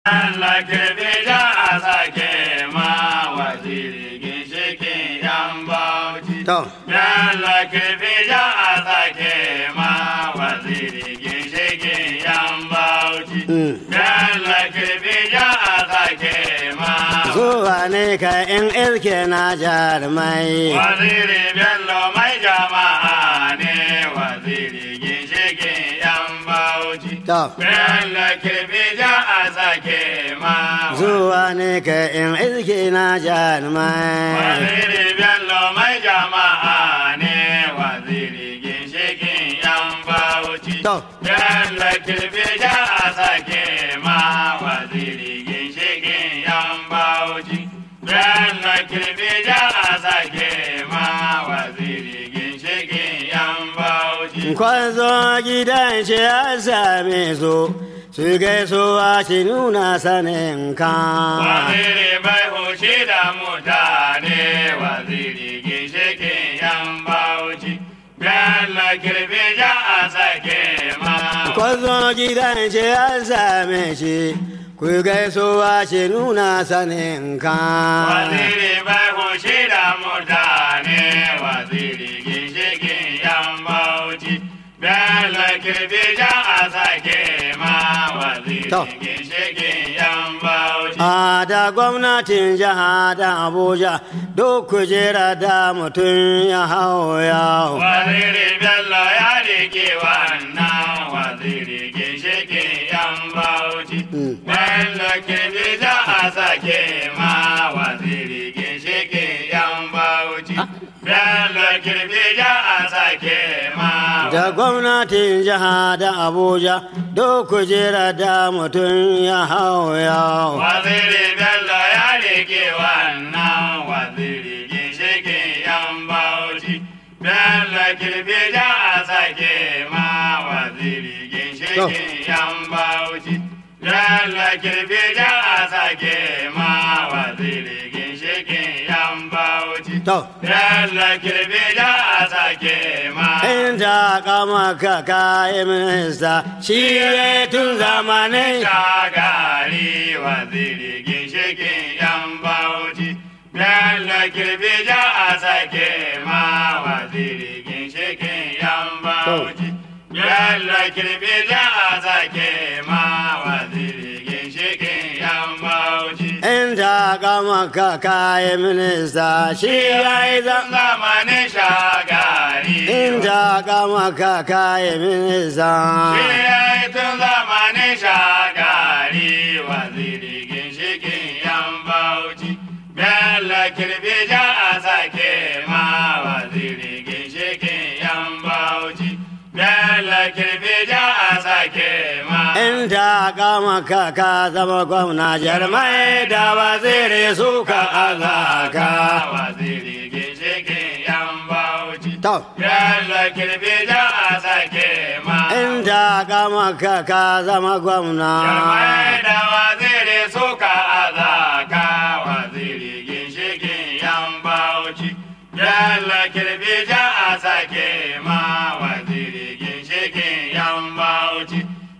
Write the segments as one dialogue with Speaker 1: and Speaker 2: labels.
Speaker 1: Allah kirbi ja a sake ma waziri ginshikin yan bauchi.
Speaker 2: To,
Speaker 1: Allah kirbi ja a sake ma waziri ginshikin yan bauchi.
Speaker 2: mm.
Speaker 1: Allah kirbi ja a sake ma
Speaker 2: zuwa ne ka in ilke na jarumai.
Speaker 1: waziri bello mai jama'a ne waziri ginshikin yan bauchi.
Speaker 2: To,
Speaker 1: Allah kirbi ja a sake ma
Speaker 2: zuwa ne ka in ilke na jarumai.
Speaker 1: Waziri Bello mai jama'a ne waziri ginshikin yan bauchi.
Speaker 2: To.
Speaker 1: Bello kirbi ja a sake ma waziri ginshikin yan bauchi. Bello kirbi ja a sake ma waziri ginshikin yan bauchi.
Speaker 2: Kwazo gidan shi ya same su, su gaisuwa shi nuna sanin ka.
Speaker 1: Waziri bai hushi da mutane waziri ginshikin yan bauchi. Bello kirbi ja a sake ma.
Speaker 2: Kwazo gidan shi ya same shi, ku gaisuwa shi nuna sanin ka.
Speaker 1: Waziri bai hushi da mutane waziri ginshikin yan bauchi. Bello kirbi ja a sake ma waziri
Speaker 2: To.
Speaker 1: ginshikin yan bauchi.
Speaker 2: A da gwamnatin jiha da Abuja duk kujera da mutum ya hau yawo.
Speaker 1: Waziri Bello ya rike wannan waziri ginshikin yan bauchi.
Speaker 2: Mm.
Speaker 1: Bello kirbi ja a sake ma waziri ginshikin yan bauchi. Bello kirbi ja a sake ma
Speaker 2: Da gwamnatin jiha da Abuja duk kujera da mutum ya hau yawo.
Speaker 1: Waziri Bello ya rike wannan waziri ginshikin yan bauchi. Bello kirbi ja a sake ma waziri ginshikin yan bauchi. Bello kirbi ja a sake ma waziri ginshikin yan bauchi.
Speaker 2: To,
Speaker 1: Bello kirbi ja a sake ma.
Speaker 2: inda kama ka kayi minista shi ya tun zamanin
Speaker 1: shagari waziri ginshikin yan bauchi Bello kirbi ja a sake ma waziri ginshikin yan bauchi Bello kirbi ja a sake ma waziri ginshikin yan bauchi
Speaker 2: inda kama ka kayi minista shi ya yi zama
Speaker 1: zamanin shagari
Speaker 2: inda kama ka kayi minista
Speaker 1: Shi tun zamanin shagari waziri ginshikin yan bauchi Bello kirbi ja a sake ma waziri ginshikin yan bauchi Bello kirbi ja a sake ma
Speaker 2: inda kama ka ka zama gwamna jarmai da waziri suka azaka
Speaker 1: waziri ginshikin yan bauchi
Speaker 2: to
Speaker 1: Bello kirbi ja a sake ma
Speaker 2: inda kama ka ka zama gwamna
Speaker 1: Jarmai da waziri suka azaka waziri ginshikin yan bauchi. Yalla kirbi ja a sake ma waziri ginshikin yan bauchi.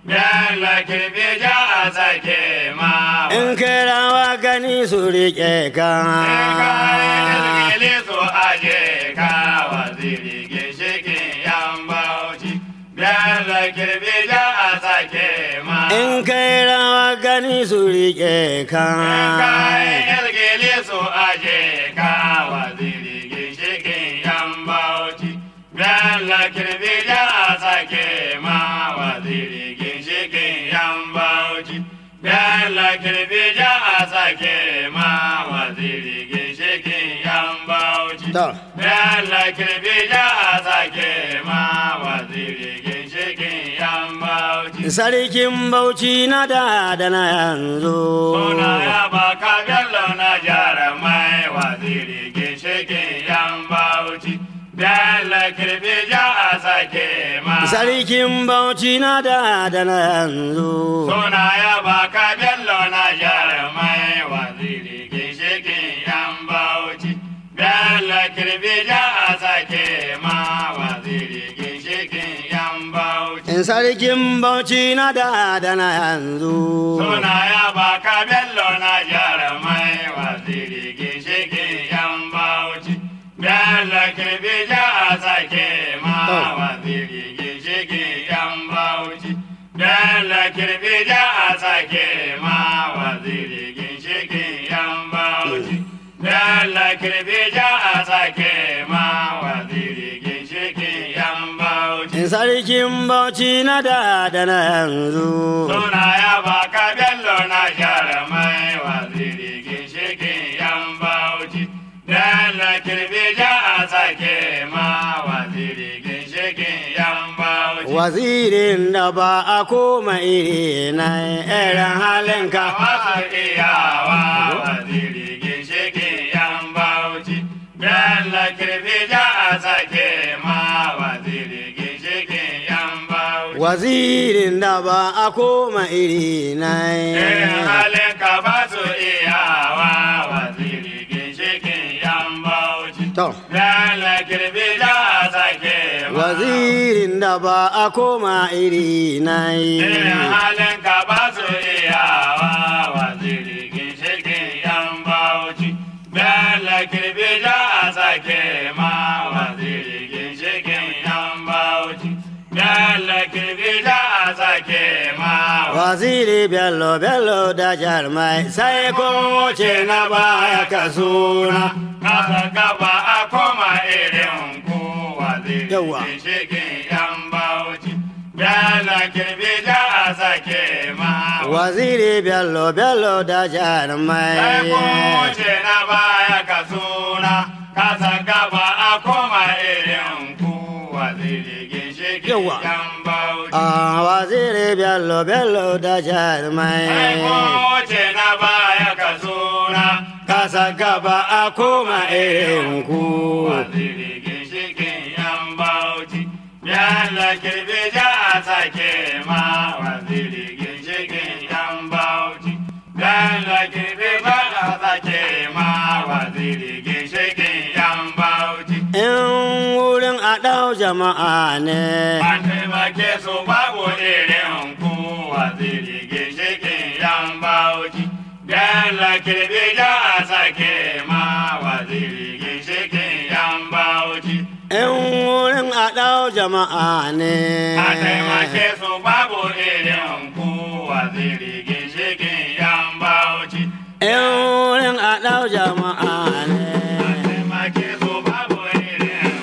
Speaker 1: Yalla kirbi ja a sake ma
Speaker 2: in kirawa gani su riƙe ka
Speaker 1: Ilgili su aje ka waziri ginshikin yan bauchi. Yalla kirbi ja a sake ma.
Speaker 2: in kai rawa gani su riƙe ka
Speaker 1: Kayan yalgele su aje ka waziri ginshikin yan bauchi. Bello kirbi ja a sake ma waziri ginshikin yan bauchi. Bello kirbi ja a sake ma waziri ginshikin yan bauchi.
Speaker 2: To.
Speaker 1: Bello kirbi ja a sake ma waziri ginshikin yan bauchi.
Speaker 2: sarkin bauchi na da da na yanzu
Speaker 1: Suna ya baka bello na jarumai waziri ginshikin yan bauchi. Bello kirbi ja a sake ma.
Speaker 2: sarkin bauchi na da da na yanzu
Speaker 1: Suna ya baka bello na jarumai waziri ginshikin yan bauchi. Bello kirbi ja a sake ma waziri ginshikin yan bauchi.
Speaker 2: sarkin bauchi na da da na yanzu
Speaker 1: Suna ya baka bello na jarumai waziri ginshikin yan bauchi. Bello kirbi ja a sake ma
Speaker 2: Oh.
Speaker 1: waziri ginshikin yan bauchi. Bello kirbi ja a sake ma waziri ginshikin yan bauchi. Bello kirbi ja a sake ma waziri ginshikin yan bauchi.
Speaker 2: sarkin bauchi na da da na yanzu
Speaker 1: Suna ya baka bello na jarumai waziri ginshikin yan bauchi. Bello kirbi ja a sake ma waziri ginshikin yan bauchi.
Speaker 2: wazirin da ba a koma iri na irin halinka
Speaker 1: Masu iyawa waziri ginshikin yan bauchi. Bello kirbi ja a sake ma waziri ginshikin yan bauchi.
Speaker 2: wazirin da ba a koma iri na
Speaker 1: Irin halin ka ba su iyawa waziri ginshikin yan bauchi.
Speaker 2: to
Speaker 1: Lala kirbi da sake ma.
Speaker 2: wazirin da ba a koma iri na
Speaker 1: Irin halin ka ba su iyawa waziri ginshikin yan bauchi. Lala kirbi da sake ma waziri ginshikin yan bauchi. Lala kirbi da sake ma
Speaker 2: waziri bello bello da jarmai sai kun wuce na baya ka suna
Speaker 1: Kasa gaba a koma irin kowa zai
Speaker 2: Yawa.
Speaker 1: shigin yan bauchi. Bela kirbi da a sake ma.
Speaker 2: waziri bello bello da
Speaker 1: Sai
Speaker 2: jarmai
Speaker 1: kowace na baya ka suna. Kasa gaba a koma irin kowa zai shigin
Speaker 2: Yawa.
Speaker 1: yan bauchi.
Speaker 2: a waziri bello bello da
Speaker 1: Sai
Speaker 2: jarmai
Speaker 1: kowace na baya ka suna.
Speaker 2: kasa gaba a koma irin ku
Speaker 1: Waziri ginshikin yan bauchi, yalla kirbi ja a sake ma. Waziri ginshikin yan bauchi, yalla kirbi ja a sake ma. Waziri ginshikin yan bauchi.
Speaker 2: in wurin a ɗau jama'a ne
Speaker 1: An taimake su babu irin ku. Waziri ginshikin yan bauchi, yalla kirbi ja a sake ma. Waziri ginshikin yan bauchi.
Speaker 2: in wurin a ɗau jama'a ne
Speaker 1: A taimake su babu irin ku waziri ginshikin yan bauchi.
Speaker 2: in wurin a ɗau jama'a ne
Speaker 1: A taimake su babu irin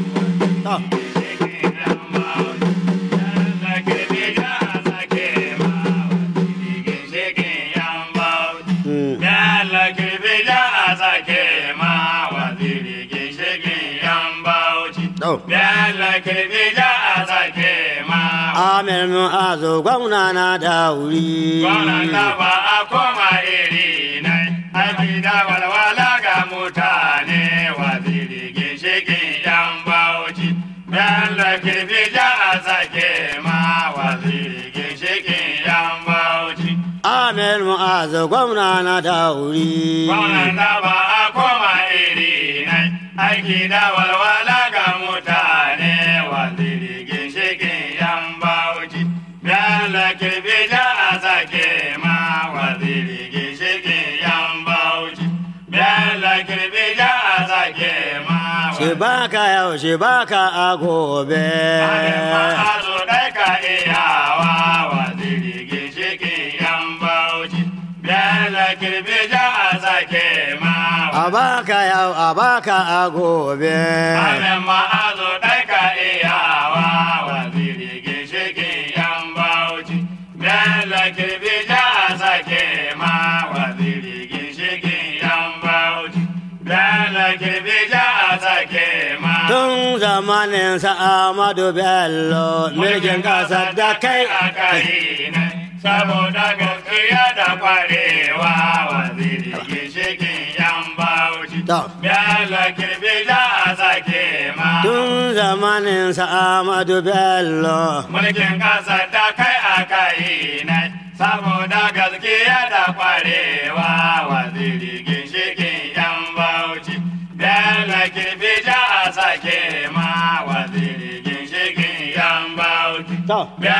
Speaker 2: To,
Speaker 1: ginshikin yan bauchi. Yalla kirbi ja a sake ma waziri ginshikin yan bauchi.
Speaker 2: mm.
Speaker 1: Yalla kirbi ja a sake ma waziri ginshikin yan bauchi.
Speaker 2: To.
Speaker 1: Yalla kirbi ja a sake ma
Speaker 2: Amir Mu'azu gwamna na da wuri.
Speaker 1: Kwanan da ba a koma iri nai, aiki da walwala ga mutane waziri ginshikin yan bauchi. Bello kirfi ja a sake ma waziri ginshikin yan bauchi.
Speaker 2: Amir Mu'azu gwamna na da wuri.
Speaker 1: Kwanan da ba a koma iri nai, aiki da walwala ga mutane waziri ginshikin yan bauchi. Bello kirfi ja a sake ma waziri ginshikin yan bauchi. Bello kirfi ja a sake ma
Speaker 2: Shi baka yau shi baka a gobe.
Speaker 1: Ma'azu ɗai ka iyawa waziri ginshikin yan bauchi. Bello kirfi ja a sake ma
Speaker 2: A baka yau a baka a gobe.
Speaker 1: Amen ma'azu ɗai ka iyawa waziri ginshikin yan bauchi. Bello kirfi ja a sake ma waziri ginshikin yan bauchi. Bello kirfi ja a sake ma.
Speaker 2: Tun zamanin sa Ahmadu Bello mulkin kasar da kai
Speaker 1: a kai ne. Saboda gaskiya da kwarewa waziri ginshikin yan bauchi.
Speaker 2: To.
Speaker 1: Bello kirfi ja a sake ma.
Speaker 2: Tun zamanin sa Ahmadu Bello
Speaker 1: mulkin ƙasa da kai a kai ne saboda gaskiya da kwarewa waziri ginshikin yan bauchi Bello kirfi ja a sake ma waziri ginshikin yan bauchi
Speaker 2: To.
Speaker 1: Bello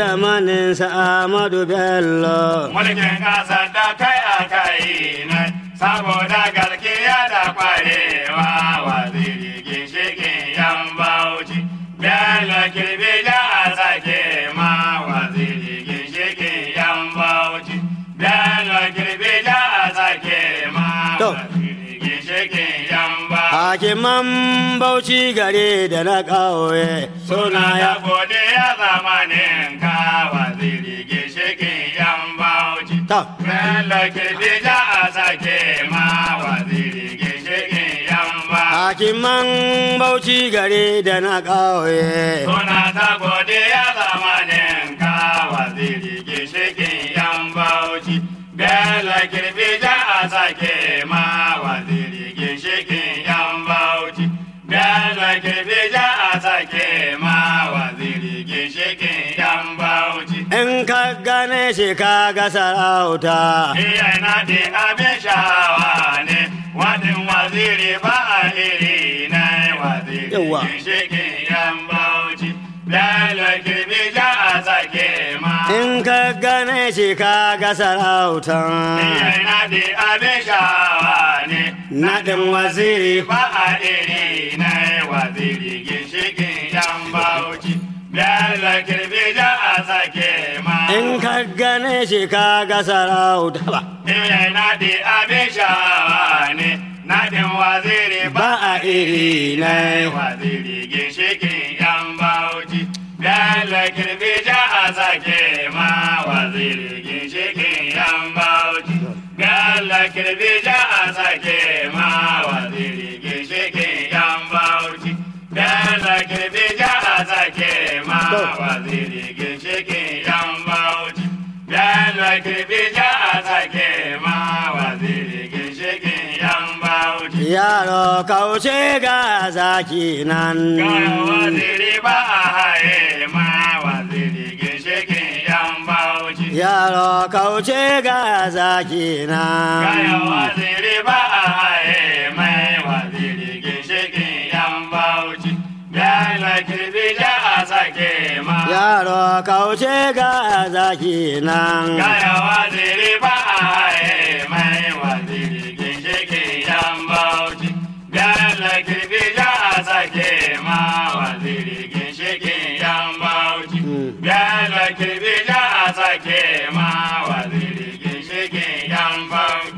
Speaker 2: zamanin Amadu Bello.
Speaker 1: mulkin ƙasar da kai a kai ne saboda gaskiya da kwarewa waziri ginshikin yan bauchi bello kirbi da a sake ma waziri ginshikin yan bauchi bello kirbi da a sake ma
Speaker 2: To.
Speaker 1: waziri ginshikin yan bauchi
Speaker 2: Hakiman Bauchi gare da na ƙauye
Speaker 1: suna ya gode ya zamanin ka waziri ginshikin yan bauchi
Speaker 2: Ta.
Speaker 1: Bello kirbi da a sake ma waziri ginshikin yan bauchi
Speaker 2: Hakiman Bauchi gare da na ƙauye.
Speaker 1: Suna ta godiya zamanin ka waziri ginshikin yan bauchi Bello kirbi da a sake ma waziri ginshikin yan bauchi Bello kirbi da a sake ma waziri ginshikin yan bauchi
Speaker 2: In ka gane shi ka ga sarauta.
Speaker 1: Iya na di abin sha'awa ne wadin waziri ba a iri na waziri
Speaker 2: Yawwa.
Speaker 1: ginshikin yan bauchi Bello kirbi da a sake ma
Speaker 2: In ka gane shi ka ga sarauta.
Speaker 1: Iya na di abin sha'awa ne
Speaker 2: Naɗin waziri
Speaker 1: ba a iri na waziri ginshikin yan bauchi Bello kirbi da a sake ma
Speaker 2: In ka gane shi ka ga sarauta. Ba.
Speaker 1: Iya naɗi abin sha'awa ne, naɗin waziri ba a iri na waziri ginshikin yan bauchi. Bello kirbi ja a sake ma waziri ginshikin yan bauchi. Bello kirbi ja a sake ma waziri ginshikin yan bauchi. Bello kirbi ja a sake ma waziri ginshikin yan bauchi. Bello kirbi ja a sake ma waziri ginshikin yan bauchi.
Speaker 2: Yaro kauce ga zaki nan.
Speaker 1: Gara waziri ba a haye ma waziri ginshikin yan bauchi.
Speaker 2: Yaro kauce ga zaki
Speaker 1: Gara
Speaker 2: nan.
Speaker 1: waziri ba a haye mai waziri ginshikin yan bauchi. Bello kirbi ja a sake ma.
Speaker 2: Yaro kauce ga zaki nan.
Speaker 1: Gaya waziri ba a haye mai waziri ginshikin yan bauchi. Bello kirbi ja a sake ma waziri ginshikin yan bauchi.
Speaker 2: Mm.
Speaker 1: Bello kirbi ja a sake ma waziri ginshikin yan bauchi.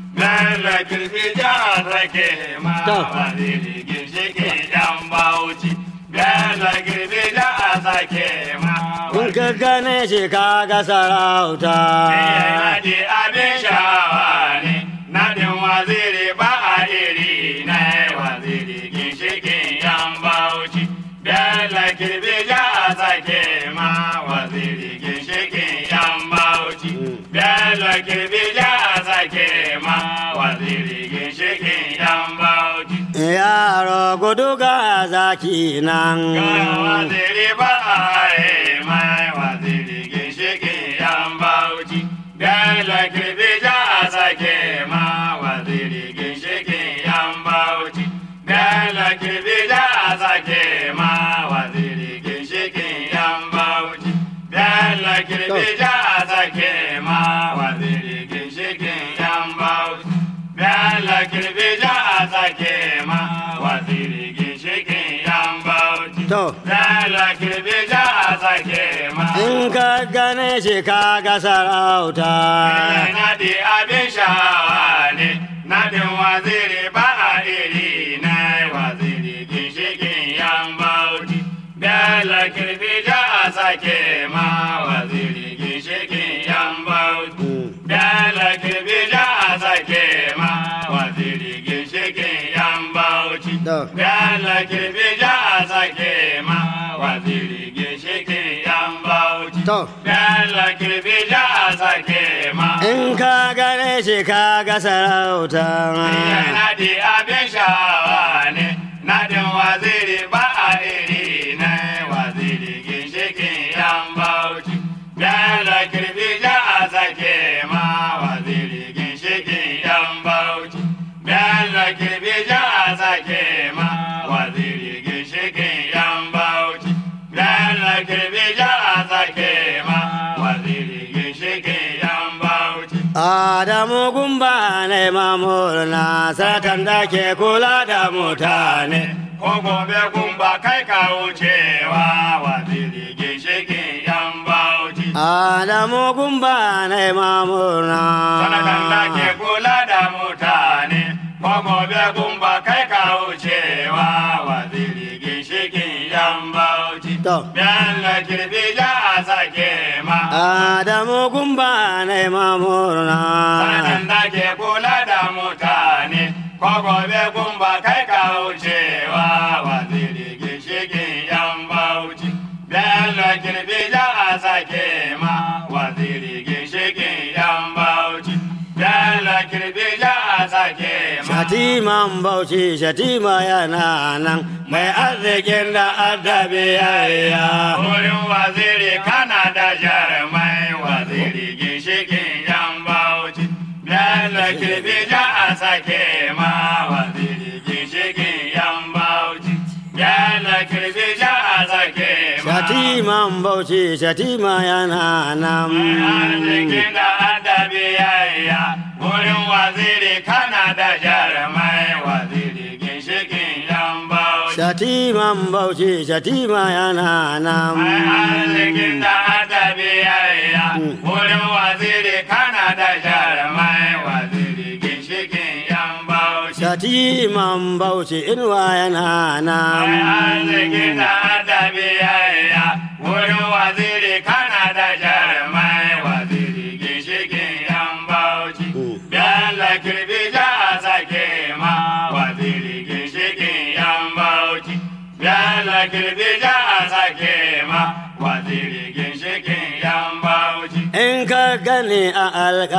Speaker 1: Bello kirbi ja a sake ma
Speaker 2: To.
Speaker 1: waziri ginshikin yan bauchi. Bello kirbi ja a sake ma
Speaker 2: In ka gane shi ka ga sarauta.
Speaker 1: Naɗi abin sha'awa ne, naɗin waziri ba a iri na waziri ginshikin yan bauchi. Bello kirbi ja a sake ma waziri ginshikin yan bauchi. Bello kirbi ja a sake ma waziri ginshikin yan bauchi.
Speaker 2: Yaro gudu ga zaki nan.
Speaker 1: Gara waziri ba a haye mai waziri ginshikin yan bauchi. Bello kirbi ja a sake ma waziri ginshikin yan bauchi. Bello kirbi ja a sake ma waziri ginshikin yan bauchi. Bello kirbi ja a sake ma waziri ginshikin yan bauchi. Bello kirbi ja a sake ma waziri ginshikin yan bauchi.
Speaker 2: To.
Speaker 1: Bello kirbi ja a sake ma.
Speaker 2: In ka gane shi ka ga sarauta.
Speaker 1: Naɗi abin sha'awa ne, naɗin waziri ba a iri na waziri ginshikin yan bauchi. Bello kirbi ja a sake ma waziri ginshikin yan bauchi. Bello kirbi ja a sake ma waziri ginshikin yan bauchi.
Speaker 2: To.
Speaker 1: Bello kirbi ja a sake ma waziri ginshikin yan bauchi.
Speaker 2: To.
Speaker 1: Bello kirbi ja a sake ma.
Speaker 2: In ka gane shi ka ga sarauta.
Speaker 1: Naɗi abin sha'awa ne, naɗin waziri ba a iri na waziri ginshikin yan bauchi. Bello kirbi ja a sake ma waziri ginshikin yan bauchi. Bello kirbi ja a sake ma waziri ginshikin yan bauchi. Bello kirbi ja a sake ma
Speaker 2: Adamu gumba na mamurna saratan da ke kula da mutane.
Speaker 1: ko gobe gumba kai ka wucewa waziri ginshikin yan bauchi
Speaker 2: Adamu gumba na mamurna.
Speaker 1: sanatan da ke kula da mutane ko gobe gumba kai ka wucewa waziri ginshikin yan bauchi
Speaker 2: To.
Speaker 1: Bello kirfi ja a sake ma
Speaker 2: Adamu gumba na mamurna.
Speaker 1: sanatan da ke kula da mutane ko gobe gumba kai ka wucewa waziri ginshikin yan bauchi Bello kirfi ja a sake ma waziri ginshikin yan bauchi Bello kirfi ja a sake ma
Speaker 2: Shatiman bauchi shatima yana nan mai arzikin da adabi yayya.
Speaker 1: Wurin waziri kana da jarumai waziri ginshikin yan bauchi Bello kirfi ja a sake ma waziri ginshikin yan bauchi Bello kirfi ja a sake ma
Speaker 2: Shatiman bauchi shatima yana nan.
Speaker 1: Arzikin da adabi yayya wurin waziri kana da jarumai waziri ginshikin yan bauchi
Speaker 2: Shatiman bauchi shatima yana nan.
Speaker 1: arzikin da adabi yayya wurin waziri kana da jarumai waziri ginshikin yan bauchi
Speaker 2: Shatiman bauchi inuwa yana nan.
Speaker 1: arzikin da adabi yayya wurin waziri kana da jarumai waziri ginshikin yan bauchi Bello kirbi ja a sake ma waziri ginshikin yan bauchi Bello kirbi ja a sake ma waziri ginshikin yan bauchi
Speaker 2: In ka gani a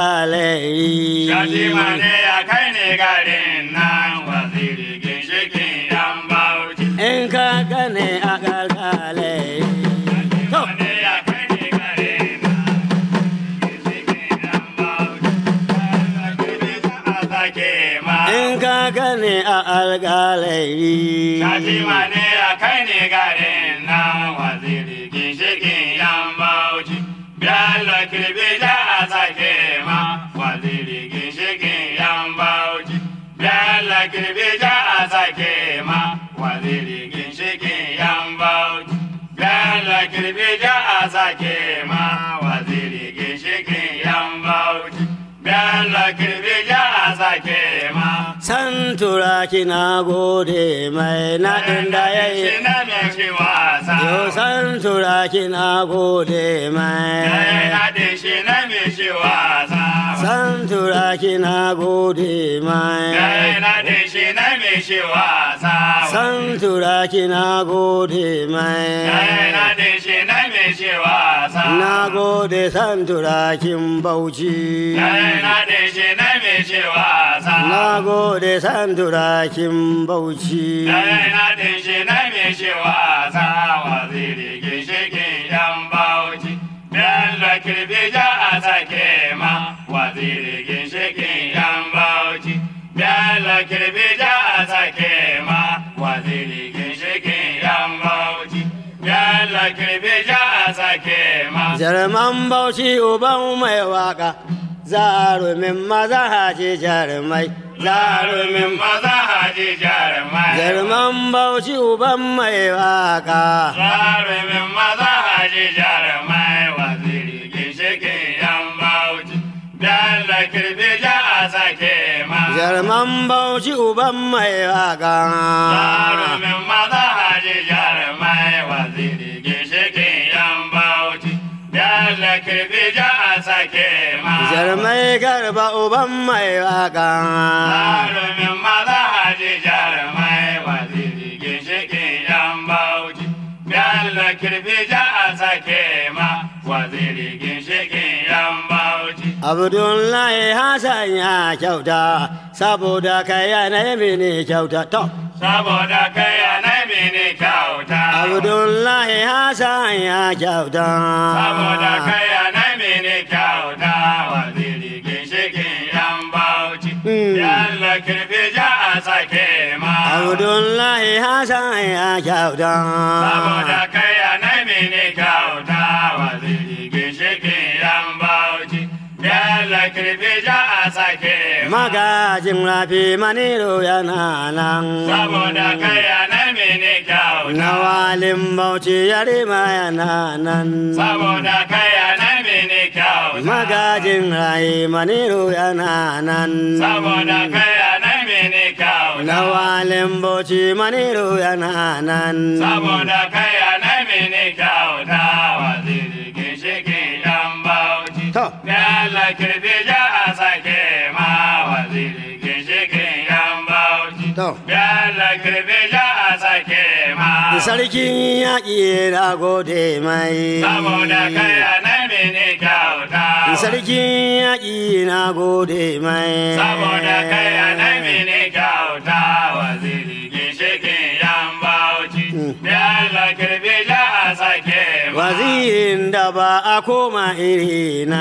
Speaker 2: alƙalai.
Speaker 1: Shatima ne ya kai ne garin nan waziri ginshikin yan bauchi
Speaker 2: In ka gani a alƙalai. To.
Speaker 1: ne ya kai ne garin nan ginshikin yan bauchi Bello kirbi ja a sake ma
Speaker 2: In ka gani a alƙalai.
Speaker 1: Shatima ne ya kai ne garin nan waziri ginshikin yan bauchi. Bello kirbi ja a sake ma waziri ginshikin yan bauchi. Bello kirbi ja a sake ma waziri ginshikin yan bauchi. Bello kirbi ja a sake ma waziri ginshikin yan bauchi. Bello kirbi ja a sake ma.
Speaker 2: San turaki na gode mai naɗin da ya yi.
Speaker 1: Shi na me shi wasa.
Speaker 2: Yo san turaki na gode
Speaker 1: Yayi
Speaker 2: mai.
Speaker 1: naɗin shi na me shi wasa.
Speaker 2: San turaki na gode
Speaker 1: Yayi
Speaker 2: mai.
Speaker 1: naɗin shi na me shi wasa.
Speaker 2: San turaki na gode
Speaker 1: Yayi
Speaker 2: mai.
Speaker 1: naɗin shi na me shi wasa.
Speaker 2: Na gode san turakin bauchi.
Speaker 1: Yayi naɗin shi na me shi wasa.
Speaker 2: Na gode san turakin bauchi.
Speaker 1: Yayi naɗin shi na me shi wasa. Waziri ginshikin yan bauchi. Bello kirbi ja a sake ma. Waziri ginshikin yan bauchi. Bello kirbi ja a sake ma. Waziri ginshikin yan bauchi. Bello kirbi ja a sake ma.
Speaker 2: Jarman bauchi uban mai waka. Zarumin maza haji jarumai. Zarumin
Speaker 1: maza haji jarumai.
Speaker 2: Jarman bauchi uban mai waka.
Speaker 1: Jarumin maza haji jarumai waziri ginshikin yan bauchi. Bello kirbi ja a sake ma.
Speaker 2: Jarman bauchi uban mai waka.
Speaker 1: Jarumin maza haji jarumai waziri ginshikin yan bauchi. Bello kirbi ja a sake ma.
Speaker 2: Jarmai garba uban mai waka.
Speaker 1: Jarumin maza haji jarumai waziri ginshikin yan bauchi. Bello kirbi ja a sake ma. Waziri ginshikin yan bauchi.
Speaker 2: Abdullahi Hassan ya kyauta saboda kai yana mini kyauta to.
Speaker 1: Saboda kai anai mini kyauta.
Speaker 2: Abdullahi Hassan ya kyauta.
Speaker 1: Saboda kai anai mini kyauta. Waziri ginshikin yan bauchi.
Speaker 2: Mm.
Speaker 1: Bello kirbi ja a sake ma.
Speaker 2: Abdullahi Hassan ya kyauta.
Speaker 1: Saboda kai anai mini kyauta waziri ginshikin yan bauchi. Bello kirfi ja a
Speaker 2: magajin rafi maniro yana nan
Speaker 1: saboda kaya na mini kyauta
Speaker 2: na walin bauchi yarima yana nan
Speaker 1: saboda kaya na mini kyauta
Speaker 2: magajin rayi maniro yana nan
Speaker 1: saboda kaya na mini kyauta
Speaker 2: na walin bauchi maniro yana nan
Speaker 1: saboda kaya na mini kyauta waziri ginshikin yan bauchi
Speaker 2: To.
Speaker 1: Yalla kirfi ja a sake ma waziri ginshikin yan bauchi
Speaker 2: To.
Speaker 1: Yalla kirfi ja a sake ma
Speaker 2: sarkin yaƙi na gode mai
Speaker 1: saboda kaya na mini kyauta
Speaker 2: sarkin yaƙi na gode mai
Speaker 1: saboda kaya na mini kyauta waziri ginshikin yan bauchi Yalla kirfi ja a sake ma
Speaker 2: wazirin da ba a koma iri na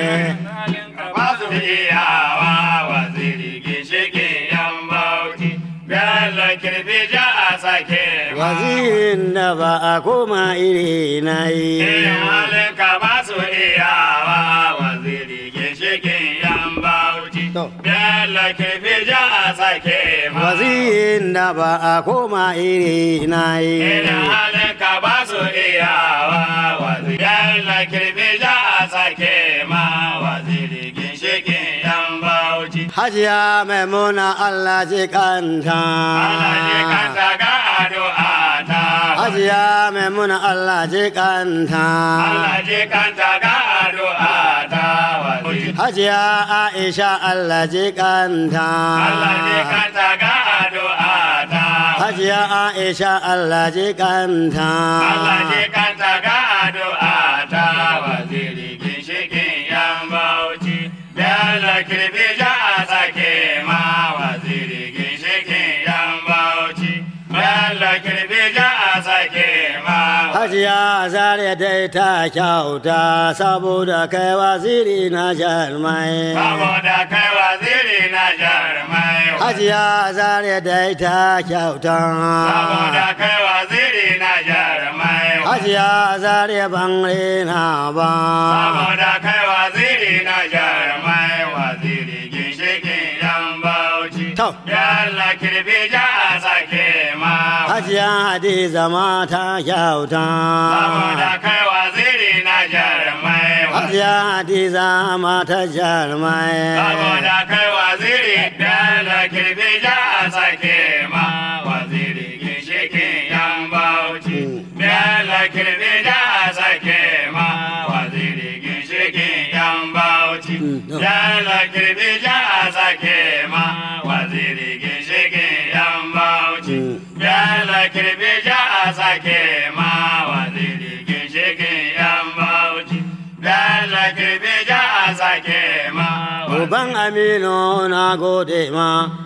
Speaker 1: ba su iyawa waziri ginshikin yan bauchi Bello kirfi ja a sake ma
Speaker 2: wazirin da ba a koma iri na
Speaker 1: Irin halinka ba su iyawa waziri ginshikin yan bauchi
Speaker 2: To.
Speaker 1: Bello kirfi ja a sake ma
Speaker 2: wazirin da ba a koma iri na
Speaker 1: Irin halinka ba su iyawa waziri Bello kirfi ja a sake ma waziri ginshikin yan bauchi
Speaker 2: hajiya maimuna Allah ji kanta
Speaker 1: Allah ji kanta ga addu'a ta
Speaker 2: hajiya maimuna Allah ji kanta
Speaker 1: Allah ji kanta ga addu'a ta waziri
Speaker 2: hajiya Aisha Allah ji kanta
Speaker 1: Allah ji kanta ga addu'a ta
Speaker 2: hajiya Aisha Allah ji kanta
Speaker 1: Allah ji kanta ga addu'a ta waziri ginshikin yan bauchi Bello kirfi ja a sake ma waziri ginshikin yan bauchi Bello kirfi ja a sake ma
Speaker 2: Hajiya zare dai ta kyauta saboda kai waziri na jarmai.
Speaker 1: Saboda kai waziri na jarumai
Speaker 2: Hajiya zare dai ta kyauta.
Speaker 1: Saboda kai waziri na jarumai
Speaker 2: Hajiya zare ban rena ba.
Speaker 1: Saboda kai waziri na jarumai waziri ginshikin yan bauchi
Speaker 2: To.
Speaker 1: Yalla kirfi ja a sake ma
Speaker 2: Hajiya Hadiza ma ta kyauta.
Speaker 1: Saboda kai waziri na jarumai
Speaker 2: Hajiya Hadiza ma ta jarmai.
Speaker 1: Saboda kai waziri Yalla kirfi ja a sake ma waziri ginshikin yan bauchi Yalla kirfi ja a sake ma waziri ginshikin yan bauchi Yalla kirfi ja a sake ma waziri ginshikin yan bauchi Yalla kirfi ja a sake ma waziri ginshikin yan bauchi Yalla kirfi ja a sake ma
Speaker 2: Uban Aminu na gode ma.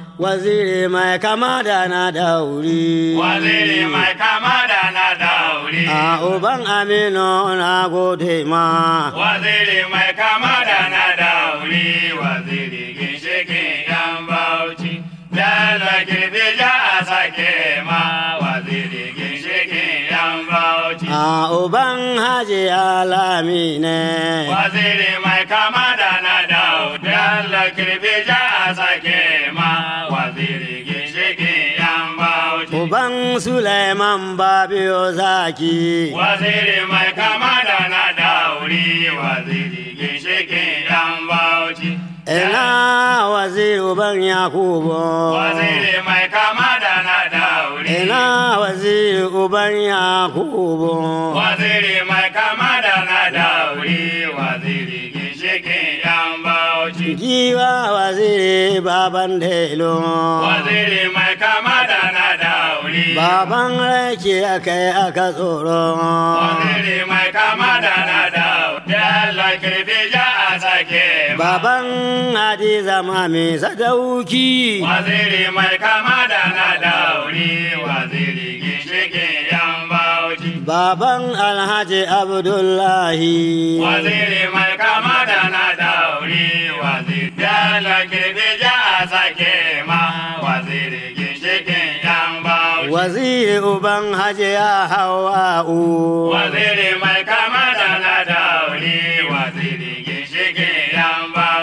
Speaker 2: Waziri mai kama da na dauri.
Speaker 1: Waziri mai kama da na dauri.
Speaker 2: A uban Aminu na gode ma.
Speaker 1: Waziri mai kama da na dauri. Waziri ginshikin yan bauchi. Dala girbi ja a sake ma. Waziri ginshikin yan bauchi.
Speaker 2: A uban Haji Alami ne.
Speaker 1: Waziri mai kama da na dauri. Dala girbi ja a sake ma. Waziri ginshikin yan bauchi.
Speaker 2: Uban Suleiman Babiyo Zaki.
Speaker 1: Waziri mai kama da na dauri, waziri ginshikin yan bauchi.
Speaker 2: Ina waziri uban Yakubu.
Speaker 1: Waziri mai kama da na dauri.
Speaker 2: Ina waziri uban Yakubu.
Speaker 1: Waziri mai kama da na dauri, waziri ginshikin yan bauchi.
Speaker 2: Giwa waziri baban Delo.
Speaker 1: Waziri mai kama da na dauri.
Speaker 2: Baban rake aka yi aka tsoro.
Speaker 1: Waziri mai kama da na dauri. Dalla kirfi ja a sake ma.
Speaker 2: Baban Hadiza Mami Sadauki.
Speaker 1: Waziri mai kama da na dauri, waziri ginshikin yan bauchi.
Speaker 2: Baban Alhaji Abdullahi.
Speaker 1: Waziri mai kama da na dauri, waziri dala kirfi ja a sake ma, waziri ginshikin yan bauchi.
Speaker 2: Waziri uban Hajiya Hawa'u.
Speaker 1: Waziri mai kama da na dauri, waziri ginshikin yan bauchi.
Speaker 2: A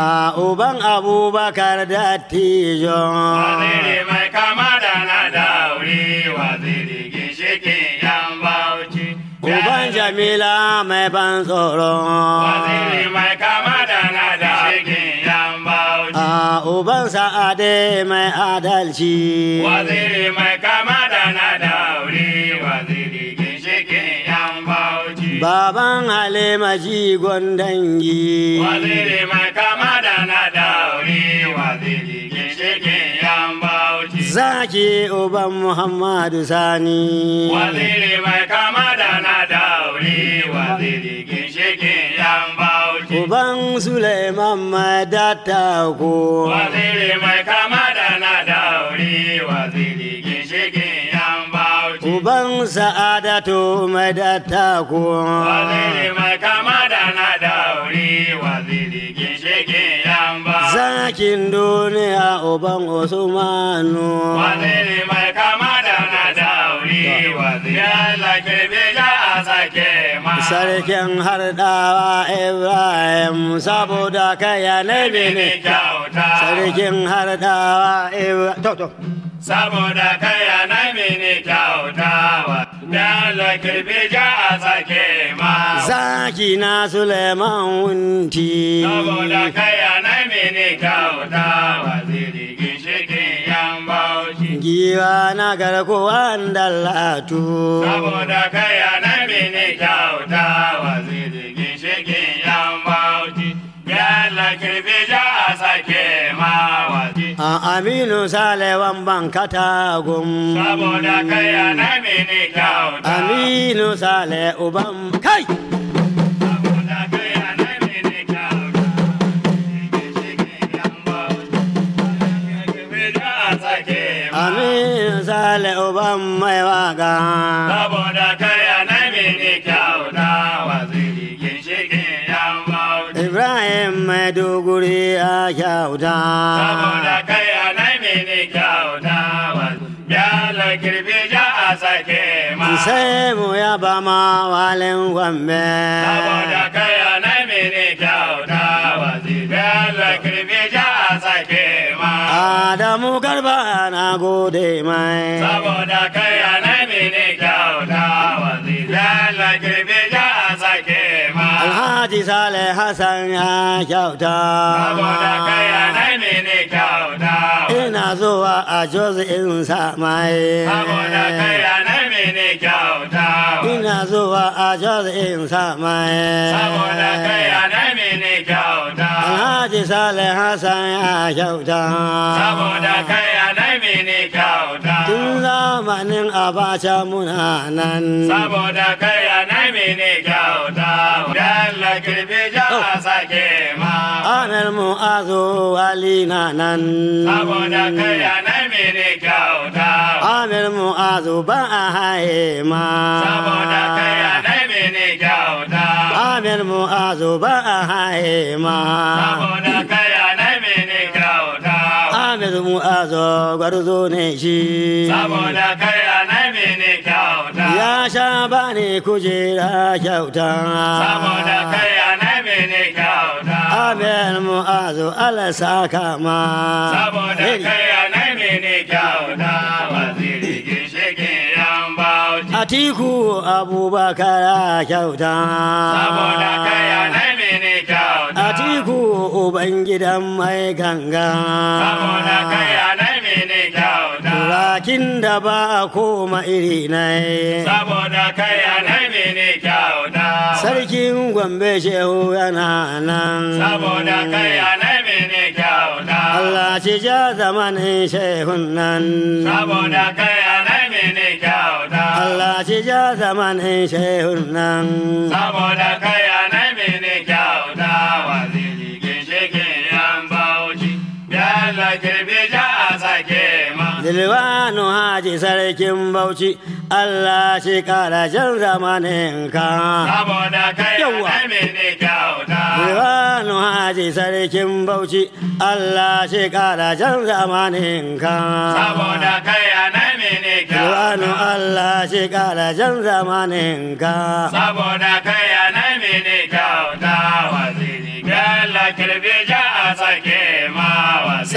Speaker 2: a uban abubakar dattijo
Speaker 1: Waziri mai kama da na dauri, waziri ginshikin yan bauchi.
Speaker 2: uban jamila mai ban tsoro
Speaker 1: Waziri mai kama da na ginshikin yan bauchi.
Speaker 2: a uban sa'ade mai adalci
Speaker 1: Waziri mai kama da na dauri, waziri ginshikin yan bauchi.
Speaker 2: baban halima jigon dangi
Speaker 1: Waziri mai kama da na dauri, waziri ginshikin yan bauchi.
Speaker 2: zaki uban muhammadu sani
Speaker 1: Waziri mai kama da na dauri, waziri ginshikin yan bauchi.
Speaker 2: uban suleiman mai dattako
Speaker 1: Waziri mai kama da na dauri, waziri ginshikin yan bauchi.
Speaker 2: uban sa'adatu mai dattako
Speaker 1: Waziri mai kama da na dauri, waziri ginshikin yan bauchi.
Speaker 2: zakin duniya uban usmanu
Speaker 1: Waziri mai kama da na dauri, waziri Allah kirbi ja a sake ma.
Speaker 2: sarkin hardawa ibrahim saboda kaya na
Speaker 1: Mini
Speaker 2: bene
Speaker 1: kyauta.
Speaker 2: sarkin hardawa ibrahim to to
Speaker 1: saboda kaya na mini kyautawa da la kirbi ja a sake ma
Speaker 2: zaki na suleiman wunti
Speaker 1: saboda kaya na mini kyautawa ziri ginshikin yan bauchi
Speaker 2: giwa na garkuwan dallatu
Speaker 1: saboda kaya na mini kyautawa ziri ginshikin yan bauchi ya la kirbi ja a sake ma wazi
Speaker 2: a aminu salewan ban katagum
Speaker 1: saboda kaya na mini kyautawa
Speaker 2: aminu sale uban kai
Speaker 1: saboda kaya na mini
Speaker 2: aminu sale uban mai waka
Speaker 1: Saboda kaya na mini kyauta waziri ginshikin yan bauchi.
Speaker 2: ibrahim mai duguri a kyauta
Speaker 1: Saboda kaya na mini kyauta waziri. Yala kirbi ja a sake ma.
Speaker 2: sai mu yaba ma walin gombe
Speaker 1: Saboda kaya na mini kyauta waziri. Yala kirbi ja a sake ma.
Speaker 2: adamu garba na gode mai
Speaker 1: Saboda kaya na mini kyauta waziri. Yala kirbi ja a sake ma.
Speaker 2: alhaji sale hassan ya kyauta
Speaker 1: Saboda kaya na mini kyauta
Speaker 2: ina zuwa a jos in sa mai
Speaker 1: Saboda kaya na mini kyauta
Speaker 2: ina zuwa a jos in sa mai
Speaker 1: Saboda kaya na mini kyauta
Speaker 2: alhaji sale hassan ya kyauta
Speaker 1: Saboda kaya na mini kyauta
Speaker 2: tun zamanin abacha muna nan
Speaker 1: Saboda kaya na mini kyauta Dalla kirbi ja sake ma
Speaker 2: Amir mu'azu wali na nan
Speaker 1: Saboda kaya na mini kyauta
Speaker 2: Amir mu'azu ba a haye ma
Speaker 1: Saboda kaya na mini kyauta
Speaker 2: Amir mu'azu ba a haye ma
Speaker 1: Saboda kaya na mini kyauta
Speaker 2: Amir mu'azu gwarzo ne shi
Speaker 1: Saboda kaya na mini kyauta
Speaker 2: Ya sha bani kujera kyauta
Speaker 1: Saboda kaya na mini kyauta
Speaker 2: Amir mu'azu ala saka ma
Speaker 1: Saboda kaya na mini kyauta Waziri ginshikin yan bauchi
Speaker 2: Atiku Abubakar kyauta
Speaker 1: Saboda kaya na mini kyauta
Speaker 2: Atiku Ubangidan mai ganga
Speaker 1: Saboda kaya na mini kyauta
Speaker 2: Turakin da ba a koma iri na
Speaker 1: Saboda kaya na mini kyauta
Speaker 2: Sarkin Gombe Shehu yana nan
Speaker 1: Saboda kaya na mini kyauta
Speaker 2: Allah ci ja zamanin Shehun nan
Speaker 1: Saboda kaya na mini kyauta
Speaker 2: Allah ci ja zamanin Shehun nan
Speaker 1: Saboda kaya na mini kyauta Waziri ginshikin yan bauchi Yalla kirbi ja a sake ma
Speaker 2: Dilwanu Haji Sarkin Bauchi Allah shi kara jan zamanin ka
Speaker 1: Saboda kaya
Speaker 2: Yawwa.
Speaker 1: na mini kyauta
Speaker 2: Dilwanu Haji Sarkin Bauchi Allah shi kara jan zamanin ka
Speaker 1: Saboda kaya na mini
Speaker 2: Dilwanu
Speaker 1: kyauta
Speaker 2: Allah shi kara jan zamanin ka
Speaker 1: Saboda kaya na mini kyauta Waziri Yalla kirbi ja a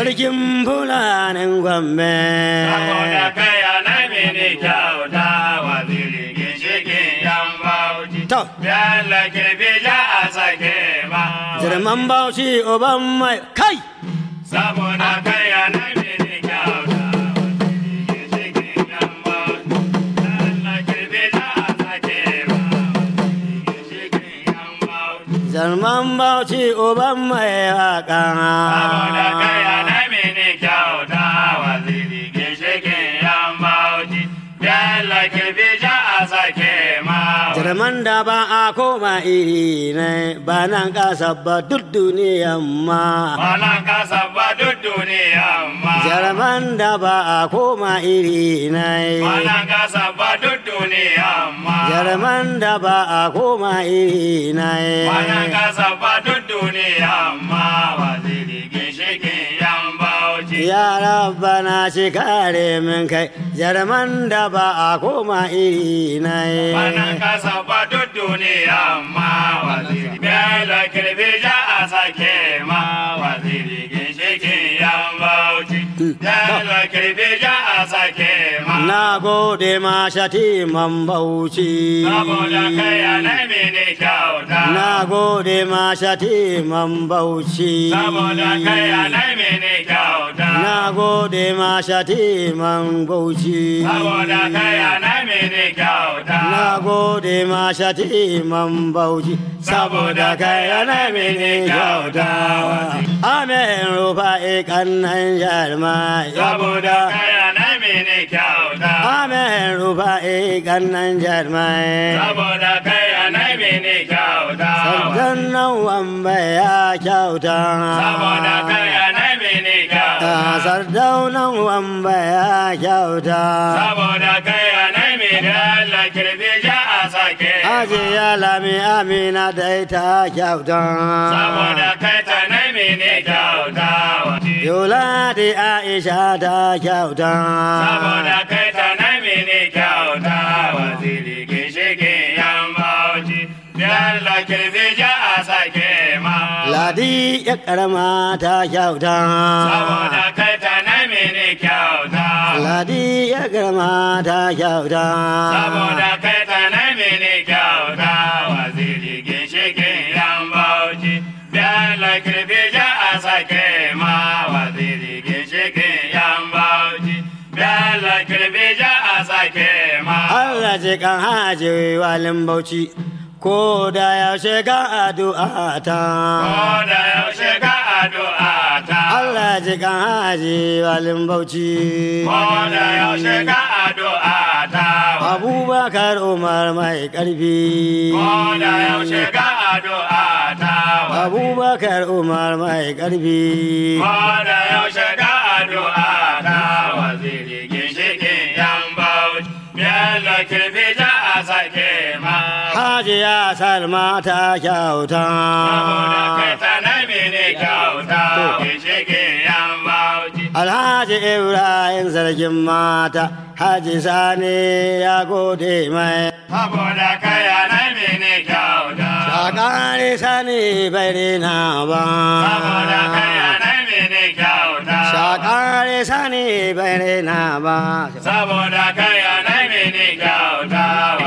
Speaker 2: sarkin fulanin gwambe
Speaker 1: saboda kai ana mini kyauta waziri ginshikin yan bauchi
Speaker 2: To.
Speaker 1: Bello kirfi ja a sake ma
Speaker 2: Jirman bauchi uban mai kai
Speaker 1: saboda kai ana mini kyauta waziri ginshikin yan bauchi Bello kirfi ja a sake ma waziri ginshikin yan bauchi
Speaker 2: Jirman bauchi uban mai waka
Speaker 1: saboda kai ana mini kyauta waziri ginshikin yan bauchi Bello kirfi ja a sake ma
Speaker 2: Jirman da ba a koma iri ne ba nan kasa ba duk duniyan ma
Speaker 1: Malan kasa ba duk duniya ma.
Speaker 2: Jirman da ba a koma iri ne
Speaker 1: Malan kasa ba duk duniya ma.
Speaker 2: Jirman da ba a koma iri
Speaker 1: Malan
Speaker 2: ne
Speaker 1: kasa ba duk duniya ma. Waziri ginshikin yan bauchi.
Speaker 2: Ya rabbana shi kare min kai Jirman da ba a koma iri
Speaker 1: Malan
Speaker 2: ne
Speaker 1: kasa ba duk duniya ma. Waziri bela kirbi ja a sake ma. Waziri ginshikin yan bauchi. Bela kirbi ja a sake ma.
Speaker 2: Na gode ma shatiman bauchi
Speaker 1: Saboda kai anai ne kyauta.
Speaker 2: Na gode ma shatiman bauchi
Speaker 1: Saboda kai anai ne kyauta.
Speaker 2: Na gode ma shatiman bauchi
Speaker 1: Saboda kai anai ne kyauta.
Speaker 2: Na gode ma shatiman bauchi saboda kai ana mini kyauta Amen rufa ikannan jarma
Speaker 1: Saboda kai anai ne kyauta.
Speaker 2: Amen rufa ikannan jarma
Speaker 1: Saboda kai anai ne kyauta.
Speaker 2: Sardan nan wamba ya kyauta
Speaker 1: Saboda kai anai ne kyauta.
Speaker 2: Sardaunan wamba ya kyauta
Speaker 1: Saboda kai anai ne Allah kirbi ja a sake.
Speaker 2: Aje ya lami amina da ita kyauta
Speaker 1: Saboda kai ta nai ne kyauta.
Speaker 2: Yola da Aisha ta kyauta
Speaker 1: Saboda kai ta nai ne kyauta. Waziri ginshikin yan bauchi. Yalla kirbi ja a sake ma.
Speaker 2: Ladi ya karama ta kyauta
Speaker 1: Saboda kai ta nai ne kyauta.
Speaker 2: Ladi ya karama ta kyauta
Speaker 1: Saboda kai ta nai ne kyauta. Waziri ginshikin yan bauchi. Yalla kirbi ja a sake ma. Waziri ginshikin yan bauchi. Yalla kirbi ja a sake ma.
Speaker 2: Allah ji kan haji walin bauchi ko da yaushe ka addu'a ta
Speaker 1: Koda yaushe ka addu'a ta.
Speaker 2: Allah ji kan haji walin bauchi
Speaker 1: Koda yaushe ka addu'a ta.
Speaker 2: Abubakar Umar mai ƙarfi
Speaker 1: Koda yaushe ka addu'a ta.
Speaker 2: Abubakar Umar mai ƙarfi
Speaker 1: Koda yaushe ka addu'a ta. Waziri ginshikin yan bauchi. Bello kirfi ja a sake ma.
Speaker 2: Hajiya Salma ta kyauta
Speaker 1: Saboda kai ta nai mene kyauta. Ginshikin yan bauchi.
Speaker 2: Alhaji Ibrahim sarkin mata Haji Sani ya gode mai
Speaker 1: Saboda kai a nai mene kyauta.
Speaker 2: Shakari Sani bai rena ba
Speaker 1: Saboda kai a nai mene kyauta.
Speaker 2: Shakari Sani bai rena ba
Speaker 1: Saboda kai a nai mene kyauta.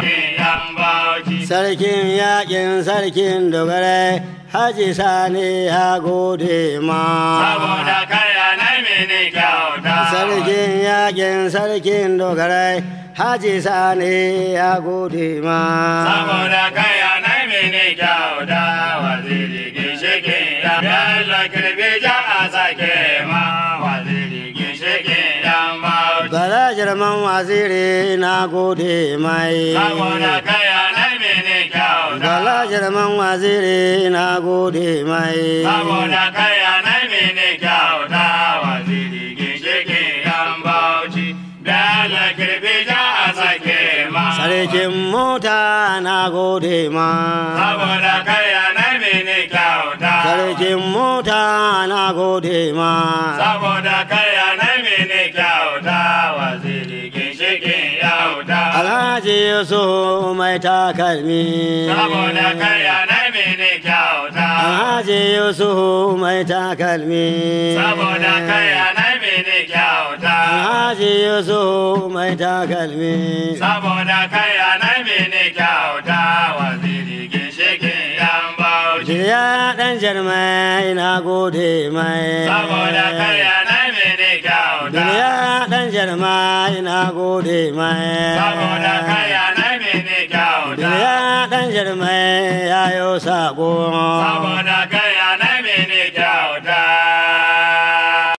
Speaker 1: Yan bauchi.
Speaker 2: Sarkin yakin sarkin dogare Haji Sani ya gode ma
Speaker 1: Saboda kai a nai mene kyauta.
Speaker 2: Sarkin yakin sarkin dogare Haji Sani ya gode ma
Speaker 1: Saboda kai a nai mene kyauta. Waziri ginshikin ya. Yalla kirbi ja a sake ma. Waziri ginshikin yan bauchi.
Speaker 2: Bala jirman waziri na gode mai
Speaker 1: Saboda kai a nai mene kyauta.
Speaker 2: Bala jirman waziri na gode mai
Speaker 1: Saboda kai a nai mene kyauta. Waziri ginshikin yan bauchi. Yalla kirbi ja a sake ma.
Speaker 2: Sarkin mota na gode ma
Speaker 1: Saboda kai a nai mene kyauta.
Speaker 2: Sarkin mota na gode ma
Speaker 1: Saboda kai a nai mene kyauta. Waziri ginshikin yauta.
Speaker 2: Alhaji Yusuf mai takalmi
Speaker 1: Saboda kai a nai mene kyauta.
Speaker 2: Alhaji Yusufu mai takalmi.
Speaker 1: saboda kai anai mini kyauta
Speaker 2: Alhaji Yusufu mai takalmi.
Speaker 1: saboda kai anai mini kyauta waziri ginshikin yan bauchi
Speaker 2: Jiriya ɗan jarmai na gode mai.
Speaker 1: saboda kai anai mini kyauta
Speaker 2: Jiriya ɗan jarmai na gode mai.
Speaker 1: saboda kai anai mini kyauta
Speaker 2: Jiriya ɗan jarmai ya yo saƙo.
Speaker 1: saboda kai